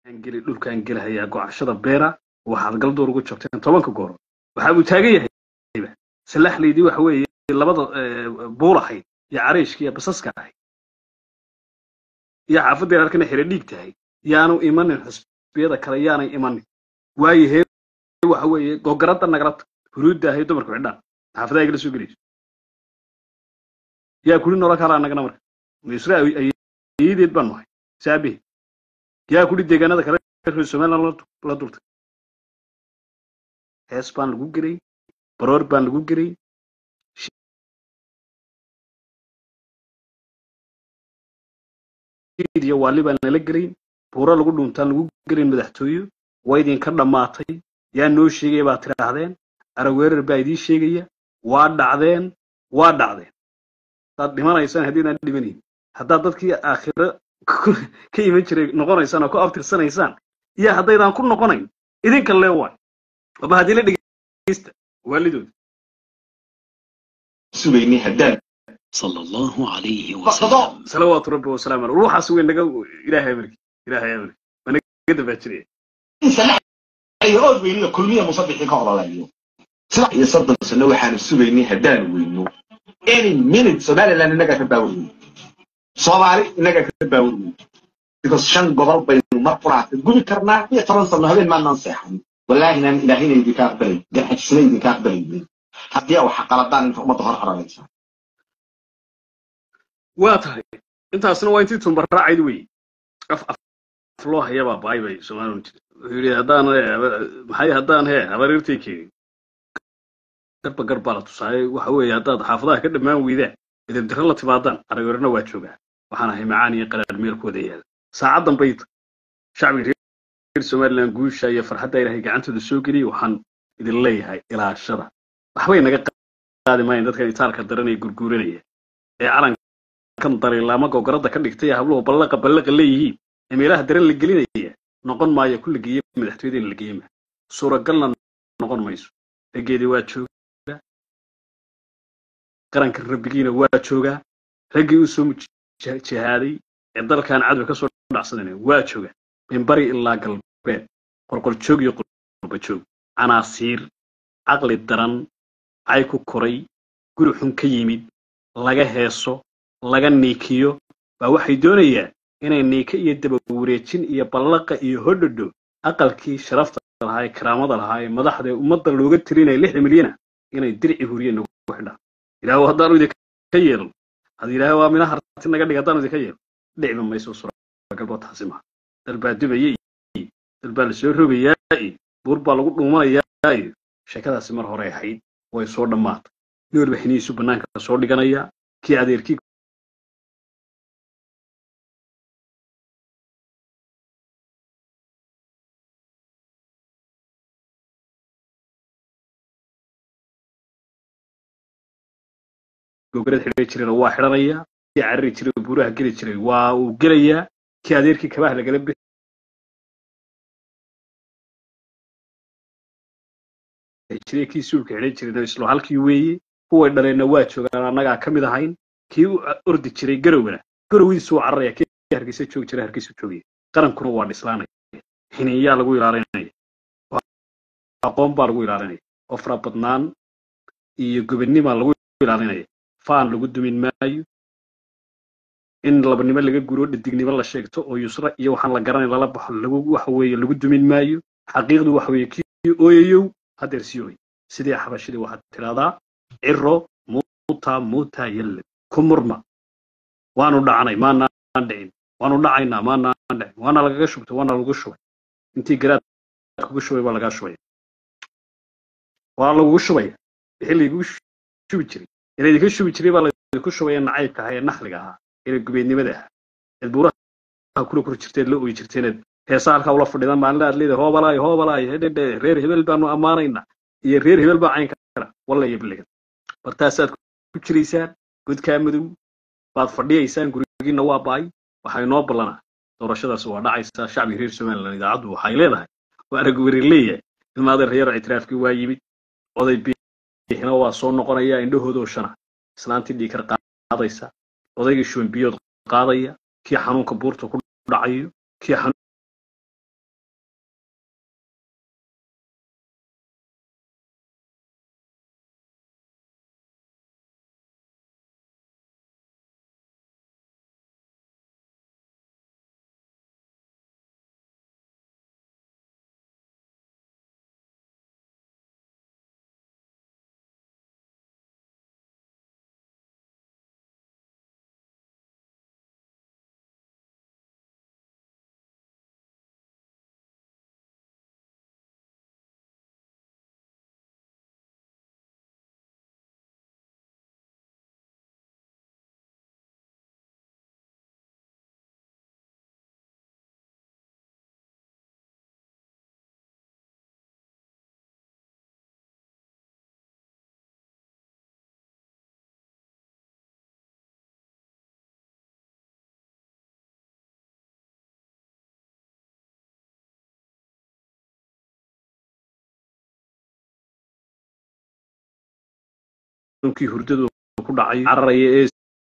geli dhulkaan gelahayaa gocashada beera waxaad galdoor ugu jabteen tobanka goor waxa uu taagan yahay salaxleydii waxa weeye labada buul ahayd iyo cariishka iyo basaska ahayd iyo xaafaddeer halkana xire dhiig tahay yaanu imanin xusbiyada kale yaanay imanin waayo hee waxa weeye gogaradda nagalata huruudda ahayd dumarku xidhaan xaafadaha kala soo gelayso yaa kuli nolol kalaa nagana marka misre ayeedeed baan nahay saabihi yaa kuli deegaanada kale reer somaliland la dultay hees baan lagu gelay baroor baan lagu gelay iyo waali baan nala gelayn buuro lagu dhuntaan lagu gelin madaxtooyo waa idinka dhammaatay yaa noo sheegaya baad tidhaahdeen araweerar baa idiin sheegaya waa dhacdeen waa dhacdeen haddaad dhimanaysaan haddiidaan dhimanayn haddaad dadkii aakhiro ka iman jiray noqonaysaan oo ku abtirsanaysaan iyo haddaydaan ku noqonayn idinka lee waay waba haddii la dhegeysta waalidooda sugaynay haddaan صلى الله عليه فقضاء وسلم salawaatu rabbi wasalaamu aleyh ruuxaas wey naga ilaahay amarki ilaahay amarki waa naga dambaa jiraya salaxayo ood weyniyo kulmiya musabixii ka ololayo saddex iyo soddon sano waxaanu sugaynay haddaanu weyno any minute somaliland innagaa ka baaweyno soomaali innagaa ka baaweyno because shan gobol baynu mar quraata gubi karnaa iyo toban sano habeen maanaan seexan wallaahina ilaahina idinka aqbalay garxajisna idinka aqbalaynin haddii wax qaladaan inta ummadda hor haranaysa waa tahay intaasna waa intii tumbaraacayd wey af af loo hayabaa baay bay soomaalidu jiri wuxuu yidhi haddaan maxay haddaan he habareertay keenin garba gar baa la tusaaye waxa weeye haddaad xaafadaha ka dhammaan weydaan idabdiro la timaadaan araweerna waa joogaa waxaan ahay macaan iyo qaraar meelkooda yaala saacaddan bay shacbiga reer somaliland guusha iyo farxadda ilaahay gacantooda soo geliyay waxaan idin leeyahay ilaashada waxbay naga qaadi maayan dadkan itaalka daran ee gurguuranaya ee calankan dariilaama gogoradda ka dhigtay ee habluhu ballaqa ballaqa leeyihiin ee meelaha daran la gelinaya noqon maayo ku la geeye madaxtooyada in la geeye maa suuragalna noqon mayso raggeedii waa joogaa qaranka rabbigiina waa joogaa raggii u soo muj- jihaaday ee dalkan cadwa ka soo dhacsadana waa joogaa min bari ilaa galbeed qorqoljoog iyo qurbajoog canaasiir caqli daran cay ku koray guri xun ka yimid laga heeso laga niikiyo baa waxay doonayaan inay niika iyo dabawareejin iyo ballaqa iyo hodhodho aqalkii sharafta lahaa ee karaamada lahaa ee madaxda ee ummadda looga tirinaya lixda milyana inay dirci huriye nagu xidhaan ilaahu haddaanu idinka yeelno had ilaahay waa mina harti naga dhig haddaanu idinka yeelno dhicba mayso suuragalbo taasi maha dal baa dubaya iyo dal baa lasoo rogayaa iyo buur baa lagu dhuumanayaa iyo sheekadaasi mar hore ahayd way soo dhammaatay nin walba xinihiisu bannaanka soo dhiganaya kii adeerkii gogorad xidhan jirayna waa xidhanaya kii carari jiray oo buuraha geli jiray waa uu gelayaa kii adeerkii kabaha lagala bixi jiray kii suulka xidhan jirayna islo halkii weeye kuway dhaleenna waa joogaan annagaa ka mid ahayn kii u ordi jiray garowna garowdiisu waa cararaya kii hargeysa joogi jiray hargeysa joogaya qarankuna waa dhislaanaya xiniyaa lagu ilaalinaya aqoon baa lagu ilaalinaya oo farabadnaan iyo gobonnima lagu ilaalinaya faan lagu dumin maayo in labanimo laga guro dhadignimo la sheegto oo yusra iyo waxaan la garanay lala baxo lagu waxa weeye lagu dumin maayo xaqiiqdu waxa weeye kii ooyayow haddeer sii ooy sidii xabashidii waxaad tidhahdaa ciro muuta muuta yalle ku murma waanu dhacnay maanaan dhicin waanu dhacaynaa maanaan dhicin waana lagaga shubtay waana lagu shubay intii garaad kugu shubay baa lagaa shubaya waa lagugu shubaya wixii lagugu shubi jiray ee laydinka shubi jiray baa laydinku shubaya nacaybka ahaa ee naxliga ahaa ee gubeednimada ahaa eed buuraha kula kor jirteed la ooyi jirteeneed heesa halkaa ula fadhidan maalin aad leedahay hoobalaay hoobalaay hedhedhe reer hebel baanu ammaanaynaa iyo reer hebel baa caynka kara walla iyo biligan bartaasaad ku jiraysaan godkaa madow baad fadhiyaysaan gurigiina waa baay waxay noo ballanaa doorashadaas waa dhacaysaa shacbiga reer somaliland idaacaddu waxay leedahay waa arag werir leeyahay ilmaadeer reer ictiraafkii waa yimid oday biixina waa soo noqonaya indhahoodoo shana islaantii dhiikar qaadaysa odaygii shuban biyood qaadaya kii xanuunka buurta ku dhacayo kii xanuunkii hurdadu ku dhacay cararaya ee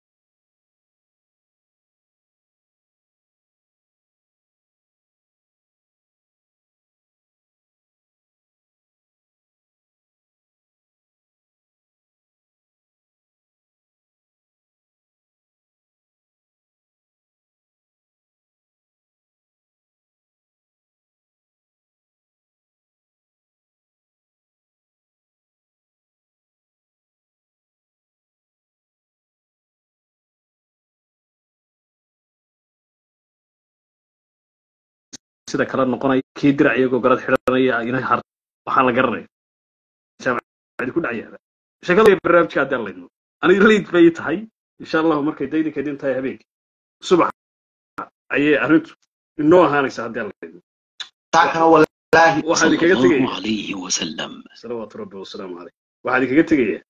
sida kale noqonaya kii dirac iyagoo garad xidhanaya ina har waxaan la garanaya jaamacadi ku dhacyaaba sheekada barnaamijka haddaan laydno aniga liid bay tahay insha allahu markay daydi kadin tahay habeenkii subax ayay arrintu inoo ahaanaysa haddaan laydno taakana walaahi waxaan idinkaga صلى الله tegaya عليه وسلم salawaatu rabbi wasalaamu caleyh waxaan idinkaga tegaya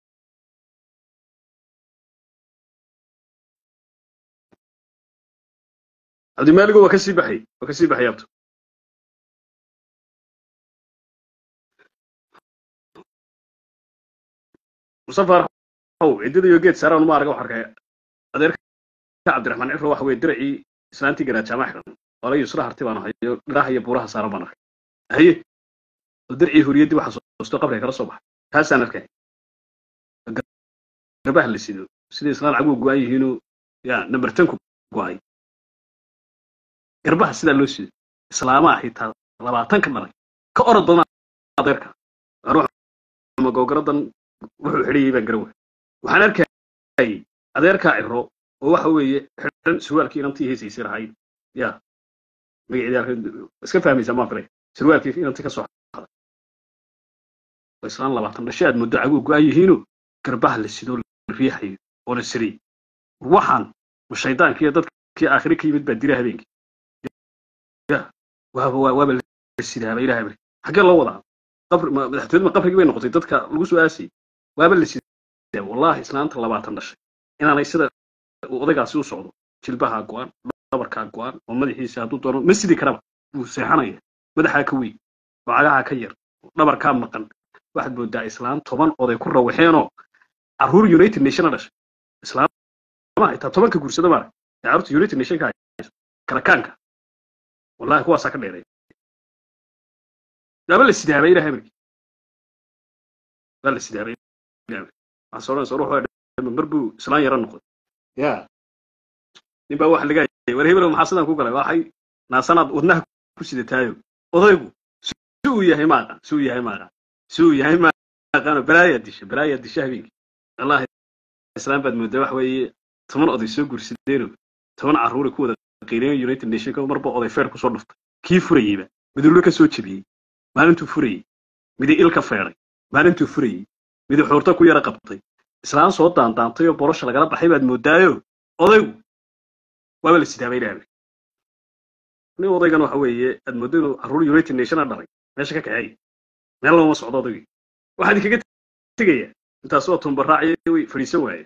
cabdimaaligo waa kasii baxay waa kasii baxay abto mustafa arxow ciddada iyo geed saaraan uma arga wax arkaya adeerka cabdiraxmaan cifro waxa weye diracii islaantii garaa jaamac xidhan wala yusra harti baan hayo dhiraha iyo buuraha saaran baan arkay haye oo dircii huriyaddii waxa soosto qabriga kala soo baxay taasaan arkay garbaha la sido sida islaan caguhu go-an yihiinoo ya number ten ku go-ay garbaha sidaa loo sido islaamaha xitaa labaatan ka dhalay ka orod badan adeerka magogaradan wuxuu xidhayay baan garan waay waxaan arkayay adeerkaa ciro oo waxa weeye xidhan surwaalkii inantii heesaysay lahayd ya magaceedii iska fahmaysaa maa filay surwaalkii inantii ka soo xaday oo islaan labaatan dhashay aad muddo caguhu go-an yihiinoo garbaha la sidoo la riixayo oo la siriyey waxaan ma shaydaanki iyo dadkii aakhire ka yimid baa dira habeenkii ya waaba waa- waaba la sidaaba ilahay bari xaggee loo wadaa qabri ma- madaxtooyada ma qabrigii bay noqotay dadka lagu soo aasayay waaba la sidaa wallahi islaanta labaatan dhashay inaanay sida uu odaygaasi u socdo jilbahaa go-an dhabarkaa go-an oo madaxiisa hadduu doono ma sidi karaba wuu seexanaya madaxaa ka weyn oo cagahaa ka yar oo dhabarkaa maqan waxaad moodaa islaan toban oday ku rawaxeenoo caruur united nation a dhashay islaamaha xitaa tobanka guursada maarag ee carruurta united nationka hayso karakaanka wallahi kuwaasaa ka dheeray waaba la sidaabay ilahay amarkii waa la sidaabay ilahay amarkii waxaa soo odhanaysa ruux waa dhama mar buu islaan yaro noqday ya nin baa waxa laga hayay war hebel maxaa sidan ku galay waxay naasanaad wadnaha ku sidataayo odaygu si uu yahay maaqa si uu yahay maaqa si uu yahay maaqano balaayaa disha balaayaa disha habeenkii wallahi islaan baad moodaa wax weeye toban oday soo guursadeeno toban carruuri ku wada qiireeyo united nationka marba oday feer kusoo dhuftay kii furayeyba midullo ka soo jebiyey maalintuu furayey midi il ka feeday maalintuu furayey midi xuurta ku yara qabtay islaan soo daandaantay oo borosha lagala baxay baad moodaayo odaygu waaba la sidaabay ilaahay nin odaygan waxa weeye aad mooddo inuu carruur united nationa dhalay meesha ka kaxeey meel looma socdo odaygii waxaa idinkaga tegaya intaas oo tumbaraaciya way fadhiisan waaye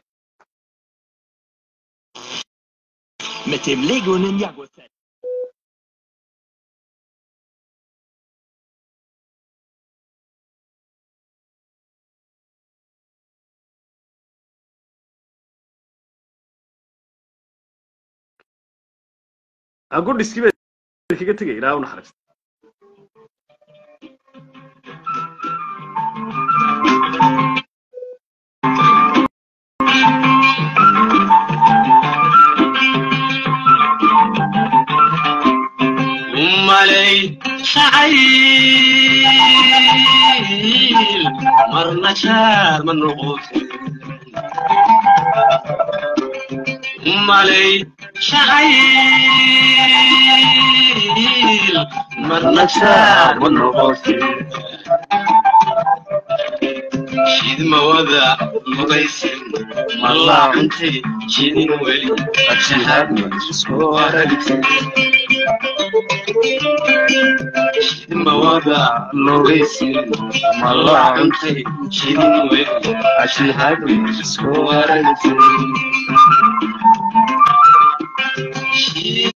Mettez Lego Ninjago set. agudhiskii baa idinkaga tegaya ilaaha u naxariista umalay shacayl marna jaar ma noqote umalay shacayl marna jaar ma noqote shidmawada mugaysin malaa cuntay shidin weli agshahaad isku aragtay mawada logaysin malaa cuntay shidin weli ashahad isku aragtay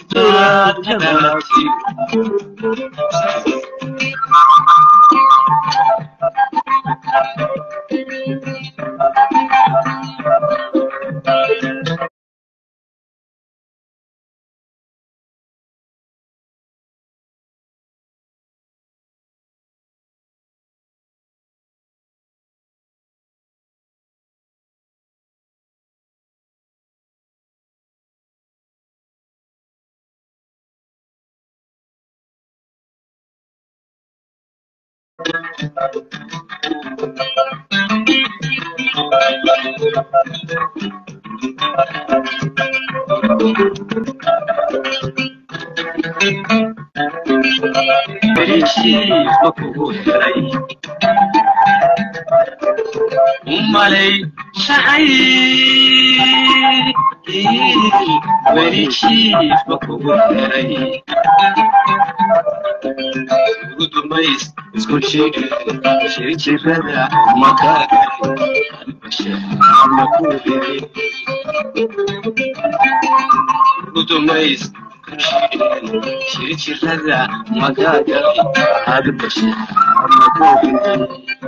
dulaad ka dhalatay heshiiska kugu helay umalay shacay heshiiska kugu helay ugu dambays isku sheegi shirjirada makaagay ama ku helay ugu dambays shirjirada makaagay hadbashe ama ku helay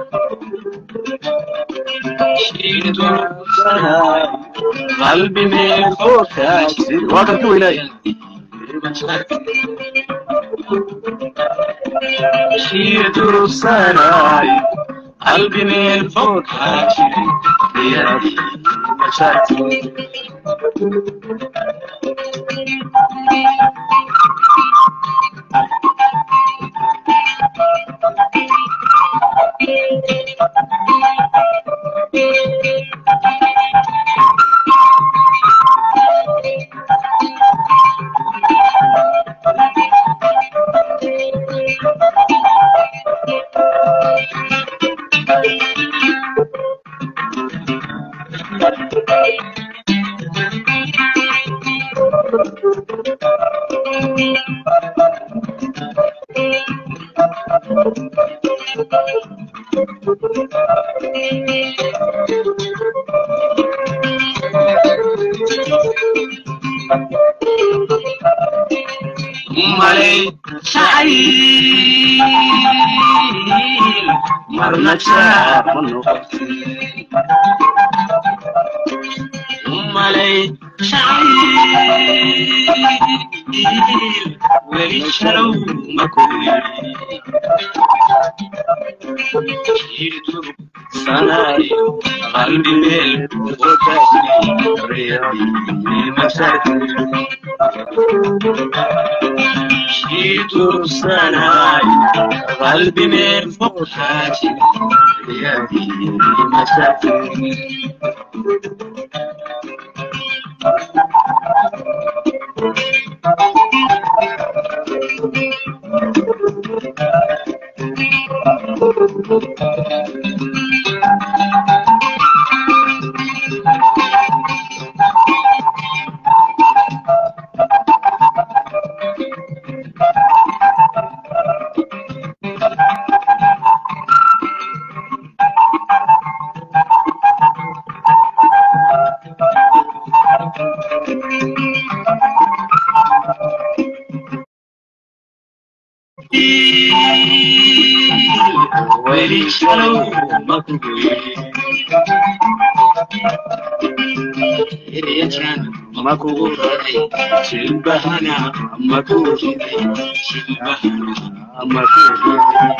qalbi meel fokaasi waa kan ku weynay shiidursanay qalbi meel fokaasi yadi mashati malay shacayl marna jaar ma noqotay malay shacayl weli shalow ma koyir sanay qalbi meel shitursanay qalbi meel foqaaji yadi masaki weli shalow ma kugoye erejan ma kugu raray jilbahana ma kugu riday jilbahana ma kugu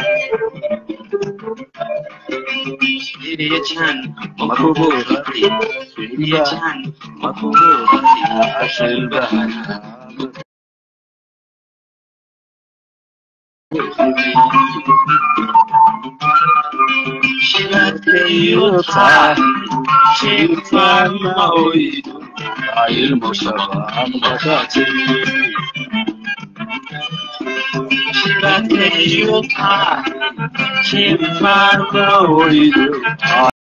erejan ma kugu raray erejan ma kugu raray jilbahana shiladkayo tahay shirfaan ma oydo ilmo shabaan makaati shiladkayo tahay shirfaan ma oydo